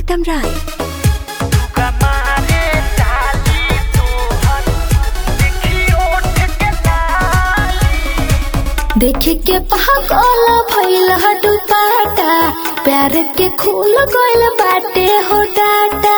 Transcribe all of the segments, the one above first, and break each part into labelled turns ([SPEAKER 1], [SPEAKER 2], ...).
[SPEAKER 1] प्रीतम राय देखे के पागल भइल दुपाटा प्यार के खूल गइल बाटे हो डाटा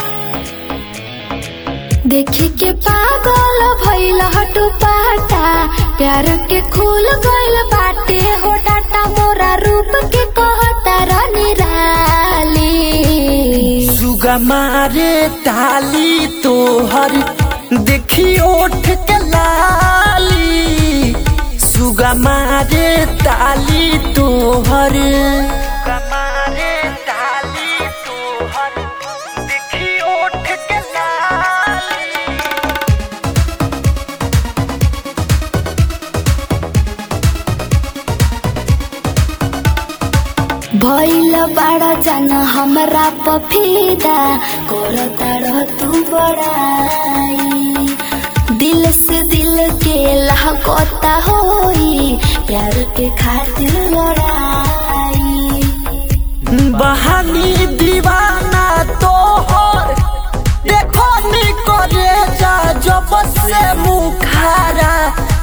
[SPEAKER 1] देखे के पागल भइल दुपाटा प्यार के खूल गइल बाटे हो डाटा मोरा रूप के कहता रानी राली
[SPEAKER 2] सुगा मारे ताली तोहर देखी ओठ के लाली सुगा मारे ताली तोहर सुगा मारे ताली तोहर देखी ओठ के लाली
[SPEAKER 1] भइल बड़ा जान हमरा पफीदा करताड़ तू बड़ाई दिल से दिल के लहकता होई प्यार के खातिर लड़ाई
[SPEAKER 2] बहानी दीवाना तोहर देखो नी करे जा जब से मुखारा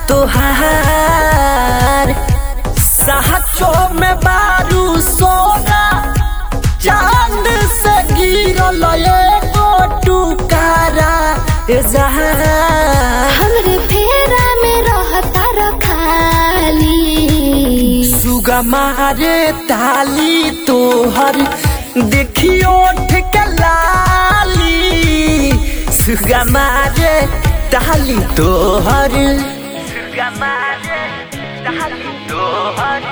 [SPEAKER 2] तोहार सहचो में बारू सोना चांद से गिरल एगो टुकारा ए जहां
[SPEAKER 1] हमरे फेरा में रहता रखाली
[SPEAKER 2] सुगा मारे ताली तोहर देखियो के लाली सुगा मारे ताली तोहर सुगा मारे ताली तोहर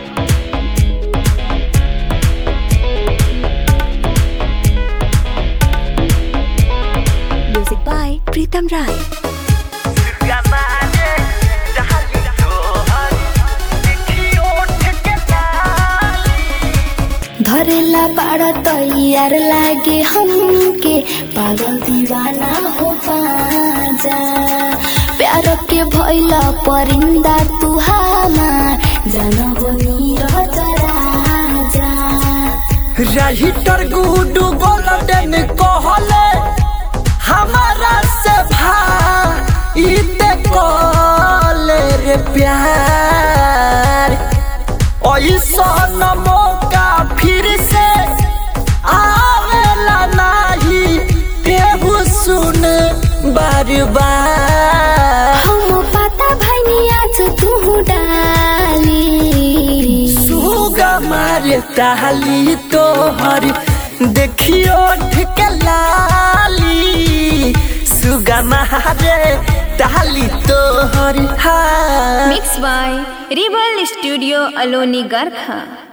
[SPEAKER 1] म्यूजिक बाय प्रीतम राय
[SPEAKER 2] सुगा मारे ताली तोहर देखियो के लाली
[SPEAKER 1] धरेला बाड़ा तैयार लागे हमके पागल दीवाना हो पाजा प्यार के भइला परिंदा तू हमार जान हो नीरज राजा
[SPEAKER 2] राइटर गुडू गोल्डन कहले हमारा से भाईते कहले रे प्यार ऐसा न मौका फिर से आवेला नाही केहू सुन बार बार
[SPEAKER 1] हम पता भनी आज तू डाली
[SPEAKER 2] सुगा मारे ताली तोहर देखियो ठिके लाली सुगा मारे ताली तोहर हाँ
[SPEAKER 3] Mixed by Rebel Studio Aloni Garkha.